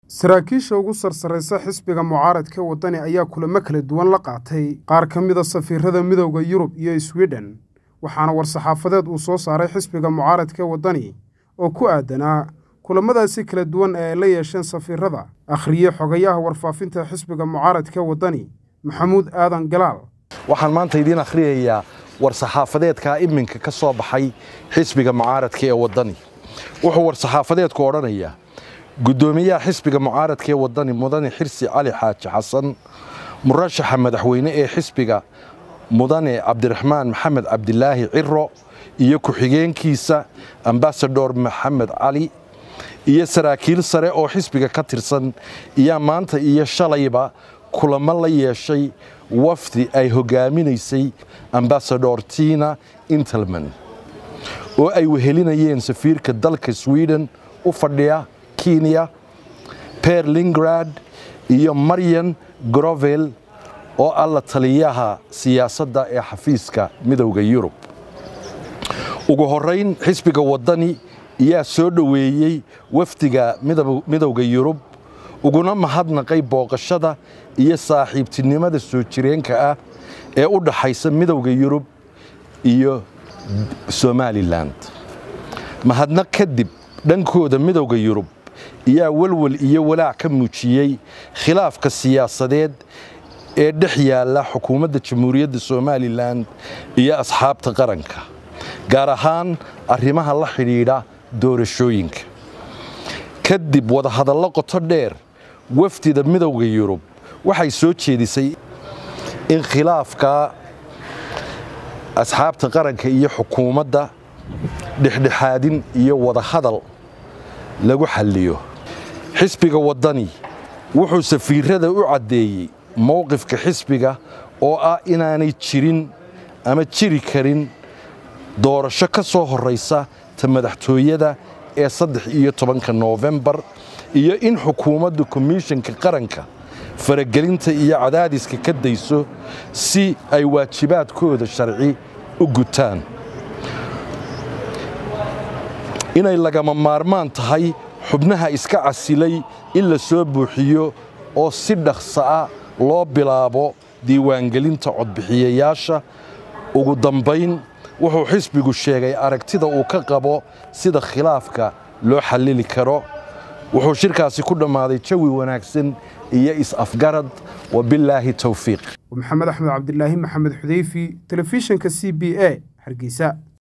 saraakiisha ugu sarsaraysa xisbiga mucaaradka waddani ayaa kulamo kala duwan la qaatay qaar ka mida safiirada midowda yurub iyo swidhen waxaana war-saxaafadeed uu soo saaray xisbiga mucaaradka waddani oo ku aadanaa kulamadaasi kala duwan ee ay la yeesheen safiirada akhriye xogayaha warfaafinta xisbiga mucaaradka waddani maxamuud aadan galaal waxaan maanta idiin akhriyayaa war-saxaafadeedkaa iminka ka soo baxay xisbiga mucaaradka ee waddani wuxuu war-saxaafadeedku odhanayaa guddoomiyaha xisbiga mucaaradka ee waddani mudane xirsi cali xaaji xasan murashaxa madaxweyne ee xisbiga mudane cabdiraxmaan maxamed cabdilaahi ciro iyo ku-xigeenkiisa ambasador maxamed cali iyo saraakiil sare oo xisbiga ka tirsan iyaa maanta iyo shalayba kulamo la yeeshay wafdi ay hogaaminaysay ambasador tina intelman oo ay wehelinayeen safiirka dalka sweden u fadhiya kenya berlingrad iyo maryan grovel oo ah la taliyaha siyaasadda ee xafiiska midowda yurub ugu horayn xisbiga waddani ayaa soo dhoweeyey wafdiga midowda yurub uguna mahadnaqay booqashada iyo saaxiibtinimada soo jireenka ah ee u dhaxaysa midowda yurub iyo somalilan mahadnaq kadib dhankooda midowda yurub ayaa welwel iyo walaac ka muujiyey khilaafka siyaasadeed ee dhex yaalla xukuumadda jamhuuriyadda somalilan iyo asxaabta qaranka gaar ahaan arrimaha la xidhiidha doorashooyinka kadib wadahadallo qoto dheer wafdida midowda yurub waxay soo jeedisay in khilaafka asxaabta qaranka iyo xukuumadda dhexdhexaadin iyo wadahadal lagu xalliyo xisbiga waddani wuxuu safiirada u caddeeyey mowqifka xisbiga oo ah inaanay jirin ama jiri karin doorasho ka soo horraysa ta madaxtooyada ee saddex iyo tobanka noofembar iyo in xukuumadda komishanka qaranka faragelinta iyo cadaadiska ka dayso si ay waajibaadkooda sharci u gutaan inay lagama maarmaan tahay xubnaha iska casilay in la soo buuxiyo oo si dhaqsa ah loo bilaabo diiwaangelinta codbixiyayaasha ugu dambayn wuxuu xisbigu sheegay aragtida uu ka qabo sida khilaafka loo xallili karo wuxuu shirkaasi ku dhammaaday jawi wanaagsan iyo is-afgarad wabilaahi towfiiq maxamed axmed cabdilaahi maxamed xudeyfi telefishinka c b a hargeysa